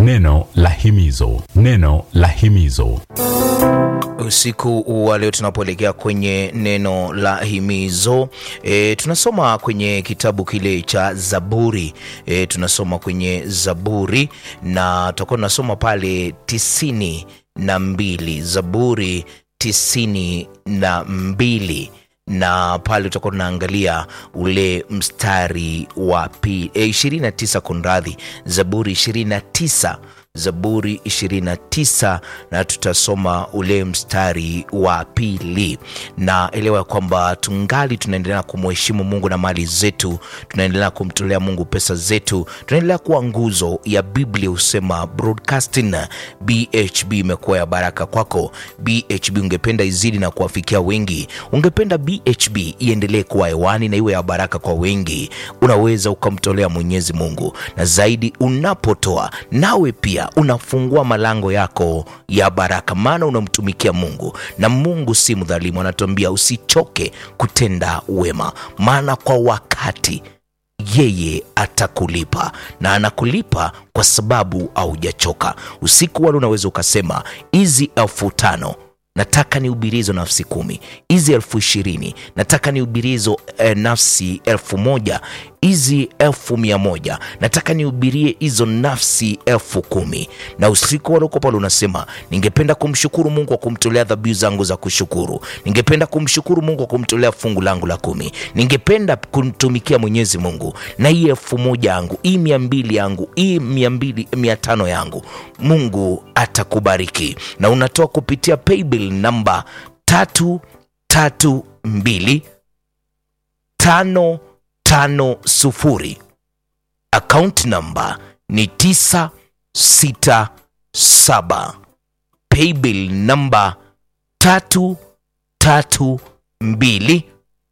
Neno la himizo, neno la himizo. Usiku wa leo tunapoelekea kwenye neno la himizo e, tunasoma kwenye kitabu kile cha Zaburi e, tunasoma kwenye Zaburi na tutakuwa tunasoma pale tisini na mbili Zaburi tisini na mbili na pale tutakuwa tunaangalia ule mstari wa pi e, 29 kunradhi, Zaburi 29 Zaburi 29 na tutasoma ule mstari wa pili, na elewa kwamba tungali tunaendelea kumheshimu Mungu na mali zetu, tunaendelea kumtolea Mungu pesa zetu, tunaendelea kuwa nguzo ya Biblia. Husema broadcasting BHB imekuwa ya baraka kwako. BHB ungependa izidi na kuwafikia wengi, ungependa BHB iendelee kuwa hewani na iwe ya baraka kwa wengi, unaweza ukamtolea Mwenyezi Mungu, na zaidi unapotoa nawe pia unafungua malango yako ya baraka, maana unamtumikia Mungu na Mungu si mdhalimu. Anatuambia usichoke kutenda wema, maana kwa wakati yeye atakulipa na anakulipa kwa sababu haujachoka. Usiku wale unaweza ukasema hizi elfu tano nataka nihubirie hizo nafsi kumi, hizi elfu ishirini nataka nihubirie hizo eh, nafsi elfu moja hizi elfu mia moja nataka nihubirie hizo nafsi elfu kumi na usiku waloko pale unasema ningependa kumshukuru Mungu kwa kumtolea dhabihu zangu za kushukuru, ningependa kumshukuru Mungu kwa kumtolea fungu langu la kumi, ningependa kumtumikia Mwenyezi Mungu na hii elfu moja yangu hii mia mbili yangu hii mia mbili mia tano yangu, Mungu atakubariki na unatoa kupitia paybill namba tatu tatu mbili tano tano sufuri. Account namba ni tisa sita saba. Paybill namba tatu tatu mbili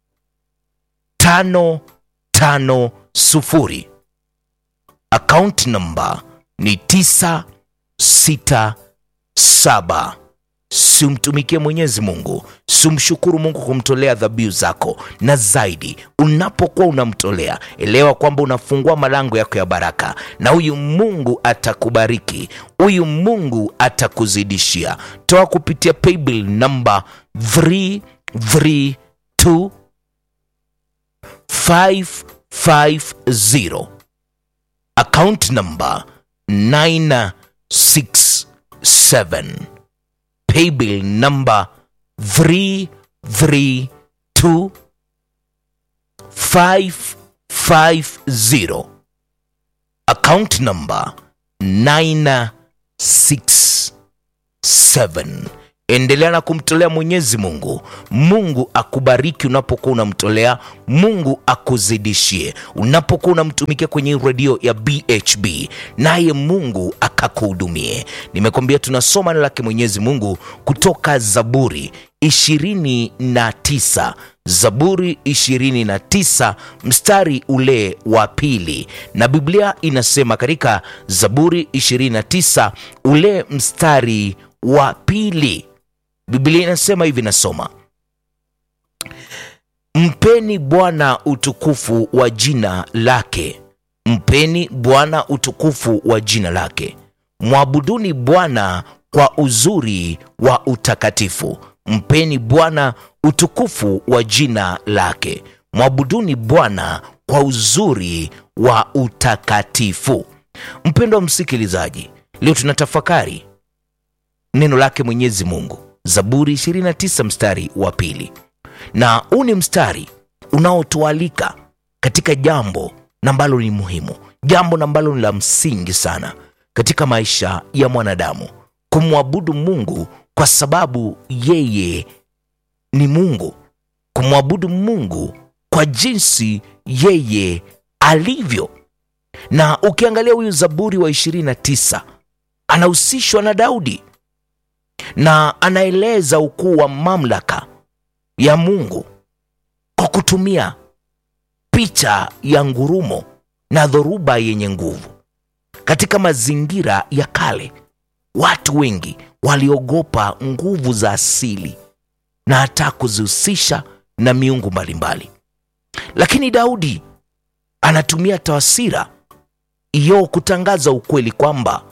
tano tano sufuri. Account namba ni tisa sita saba. Simtumikie Mwenyezi Mungu, simshukuru Mungu kumtolea dhabihu zako, na zaidi unapokuwa unamtolea, elewa kwamba unafungua malango yako ya baraka, na huyu Mungu atakubariki, huyu Mungu atakuzidishia. Toa kupitia paybill namba 332 550 account namba 967 paybill number 332 550 account number 967. Endelea na kumtolea Mwenyezi Mungu. Mungu akubariki unapokuwa unamtolea, Mungu akuzidishie unapokuwa unamtumikia kwenye redio ya BHB, naye Mungu akakuhudumie. Nimekwambia tunasoma neno lake Mwenyezi Mungu kutoka Zaburi 29 Zaburi 29 mstari ule wa pili, na Biblia inasema katika Zaburi 29 ule mstari wa pili Biblia inasema hivi, nasoma: mpeni Bwana utukufu wa jina lake, mpeni Bwana utukufu wa jina lake, mwabuduni Bwana kwa uzuri wa utakatifu. Mpeni Bwana utukufu wa jina lake, mwabuduni Bwana kwa uzuri wa utakatifu. Mpendwa msikilizaji, leo tunatafakari neno lake Mwenyezi Mungu, Zaburi 29 mstari wa pili, na huu ni mstari unaotualika katika jambo ambalo ni muhimu, jambo ambalo ni la msingi sana katika maisha ya mwanadamu, kumwabudu Mungu kwa sababu yeye ni Mungu, kumwabudu Mungu kwa jinsi yeye alivyo. Na ukiangalia huyu Zaburi wa 29 anahusishwa na Daudi na anaeleza ukuu wa mamlaka ya Mungu kwa kutumia picha ya ngurumo na dhoruba yenye nguvu. Katika mazingira ya kale, watu wengi waliogopa nguvu za asili na hata kuzihusisha na miungu mbalimbali, lakini Daudi anatumia tawasira hiyo kutangaza ukweli kwamba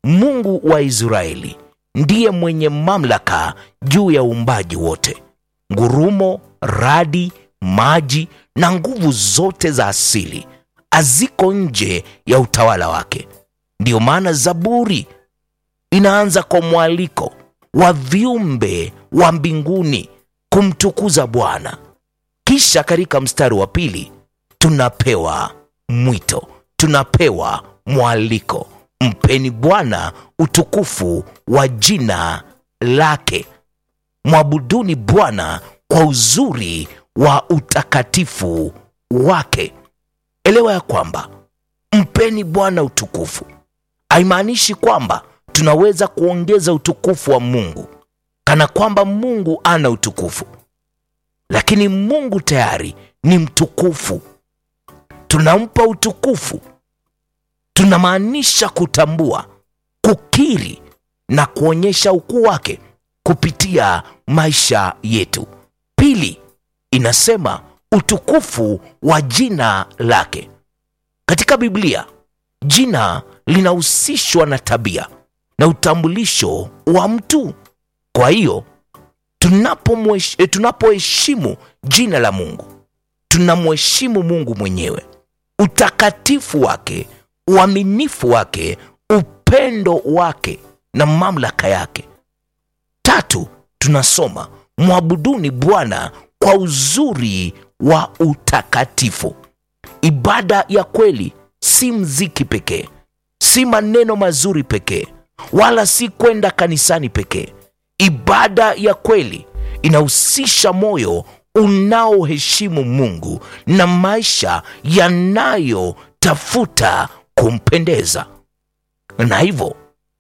Mungu wa Israeli ndiye mwenye mamlaka juu ya uumbaji wote. Ngurumo, radi, maji na nguvu zote za asili haziko nje ya utawala wake. Ndiyo maana Zaburi inaanza kwa mwaliko wa viumbe wa mbinguni kumtukuza Bwana. Kisha katika mstari wa pili tunapewa mwito, tunapewa mwaliko, mpeni Bwana utukufu wa jina lake, mwabuduni Bwana kwa uzuri wa utakatifu wake. Elewa ya kwamba mpeni Bwana utukufu haimaanishi kwamba tunaweza kuongeza utukufu wa Mungu kana kwamba Mungu ana utukufu, lakini Mungu tayari ni mtukufu. Tunampa utukufu, tunamaanisha kutambua, kukiri na kuonyesha ukuu wake kupitia maisha yetu. Pili, inasema utukufu wa jina lake. Katika Biblia, jina linahusishwa na tabia na utambulisho wa mtu. Kwa hiyo tunapomwesh- eh, tunapoheshimu jina la Mungu, tunamheshimu Mungu mwenyewe, utakatifu wake, uaminifu wake, upendo wake na mamlaka yake. Tatu, tunasoma mwabuduni Bwana kwa uzuri wa utakatifu. Ibada ya kweli si mziki pekee, si maneno mazuri pekee, wala si kwenda kanisani pekee. Ibada ya kweli inahusisha moyo unaoheshimu Mungu na maisha yanayotafuta kumpendeza. Na hivyo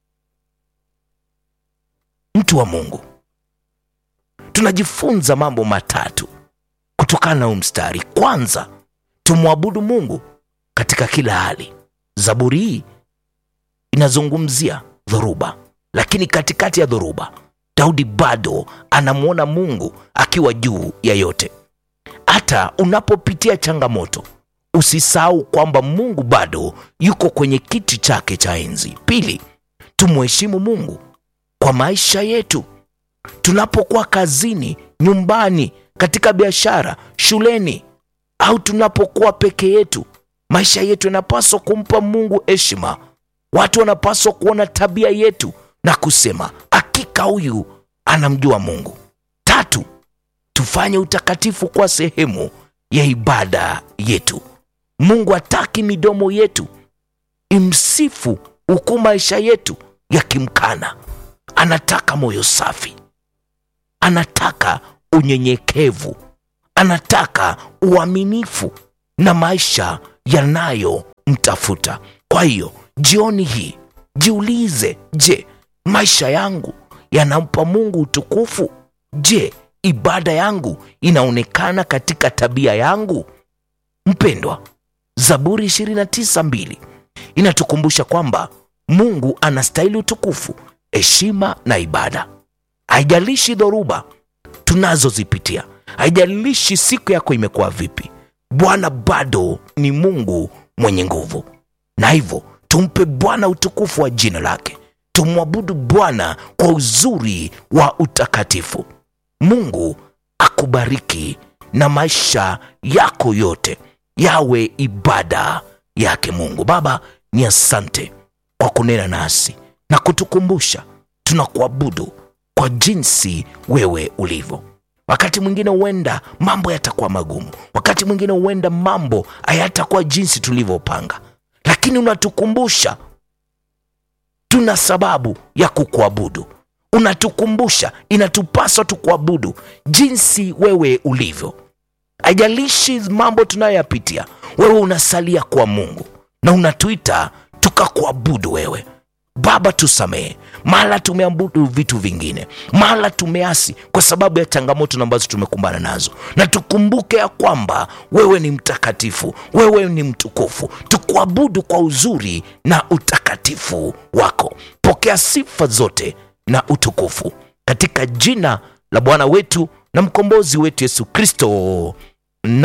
mtu wa Mungu, tunajifunza mambo matatu kutokana na huu mstari. Kwanza, tumwabudu Mungu katika kila hali. Zaburi hii inazungumzia dhoruba, lakini katikati ya dhoruba Daudi bado anamwona Mungu akiwa juu ya yote. Hata unapopitia changamoto, usisahau kwamba Mungu bado yuko kwenye kiti chake cha enzi. Pili, tumheshimu Mungu kwa maisha yetu tunapokuwa kazini, nyumbani, katika biashara, shuleni au tunapokuwa peke yetu. Maisha yetu yanapaswa kumpa Mungu heshima. Watu wanapaswa kuona tabia yetu na kusema hakika huyu anamjua Mungu. Tatu, tufanye utakatifu kwa sehemu ya ibada yetu. Mungu hataki midomo yetu imsifu huku maisha yetu yakimkana. Anataka moyo safi, anataka unyenyekevu, anataka uaminifu na maisha yanayomtafuta. Kwa hiyo jioni hii jiulize, je, maisha yangu yanampa Mungu utukufu? Je, ibada yangu inaonekana katika tabia yangu? Mpendwa, Zaburi 29:2 inatukumbusha kwamba Mungu anastahili utukufu, heshima na ibada. Haijalishi dhoruba tunazozipitia, haijalishi siku yako imekuwa vipi, Bwana bado ni Mungu mwenye nguvu, na hivyo tumpe Bwana utukufu wa jina lake, tumwabudu Bwana kwa uzuri wa utakatifu. Mungu akubariki na maisha yako yote yawe ibada yake Mungu. Baba, ni asante kwa kunena nasi na kutukumbusha tunakuabudu kwa jinsi wewe ulivyo. Wakati mwingine huenda mambo yatakuwa magumu, wakati mwingine huenda mambo hayatakuwa jinsi tulivyopanga, lakini unatukumbusha tuna sababu ya kukuabudu. Unatukumbusha inatupaswa tukuabudu jinsi wewe ulivyo. Haijalishi mambo tunayoyapitia, wewe unasalia kwa Mungu na unatuita tukakuabudu wewe. Baba, tusamehe mara tumeabudu vitu vingine, mara tumeasi kwa sababu ya changamoto ambazo tumekumbana nazo, na tukumbuke ya kwamba wewe ni mtakatifu, wewe ni mtukufu. Tukuabudu kwa uzuri na utakatifu wako. Pokea sifa zote na utukufu katika jina la Bwana wetu na mkombozi wetu Yesu Kristo,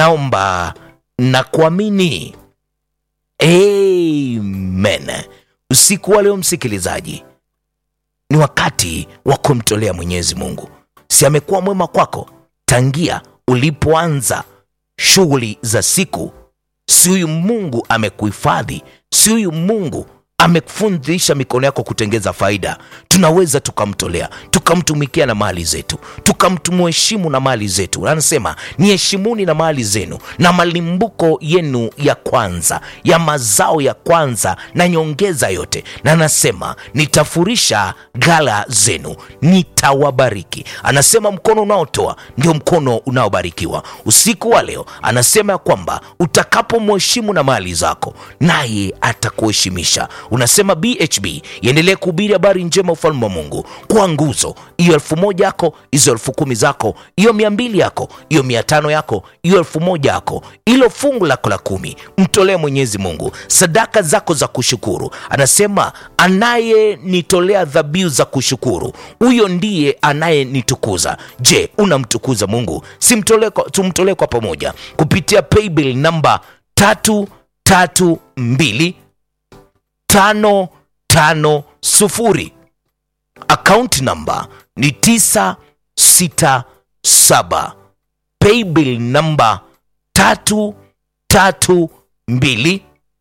naomba na kuamini, amen. usiku wa leo msikilizaji ni wakati wa kumtolea mwenyezi mungu si amekuwa mwema kwako tangia ulipoanza shughuli za siku si huyu mungu amekuhifadhi si huyu mungu amekufundisha mikono yako kutengeza faida tunaweza tukamtolea tukamtumikia na mali zetu tukamtumuheshimu na mali zetu anasema niheshimuni na mali zenu na malimbuko yenu ya kwanza ya mazao ya kwanza na nyongeza yote na anasema nitafurisha ghala zenu nitawabariki anasema mkono unaotoa ndio mkono unaobarikiwa usiku wa leo anasema ya kwamba utakapomheshimu na mali zako naye atakuheshimisha unasema bhb iendelee kuhubiri habari njema ufalme wa mungu kwa nguzo hiyo elfu moja yako hizo elfu kumi zako hiyo mia mbili yako hiyo mia tano yako hiyo elfu moja yako ilo fungu lako la kumi mtolee mwenyezi mungu sadaka zako za kushukuru anasema anayenitolea dhabihu za kushukuru huyo ndiye anayenitukuza je unamtukuza mungu simtolee kwa- tumtolee kwa pamoja kupitia paybill namba tatu tatu mbili tano tano sufuri akaunti namba ni tisa sita saba paybill namba tatu tatu mbili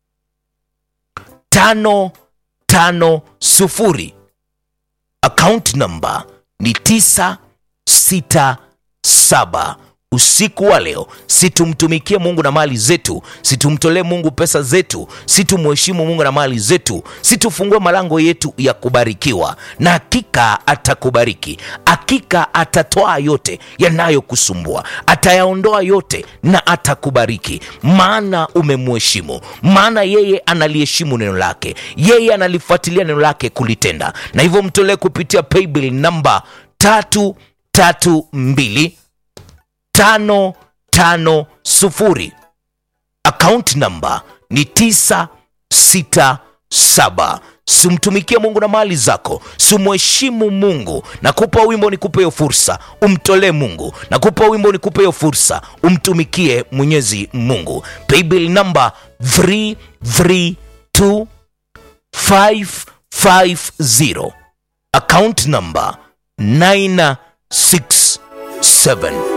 tano tano sufuri akaunti namba ni tisa sita saba usiku wa leo situmtumikie mungu na mali zetu situmtolee mungu pesa zetu situmheshimu mungu na mali zetu situfungue malango yetu ya kubarikiwa na hakika atakubariki hakika atatoa yote yanayokusumbua atayaondoa yote na atakubariki maana umemheshimu maana yeye analiheshimu neno lake yeye analifuatilia neno lake kulitenda na hivyo mtolee kupitia paybill namba tatu tatu mbili tano tano sufuri akaunti namba ni tisa sita saba simtumikie mungu na mali zako simheshimu mungu nakupa wimbo nikupe hiyo fursa umtolee mungu nakupa wimbo nikupe hiyo fursa umtumikie mwenyezi mungu paybill namba 332 550 account number 967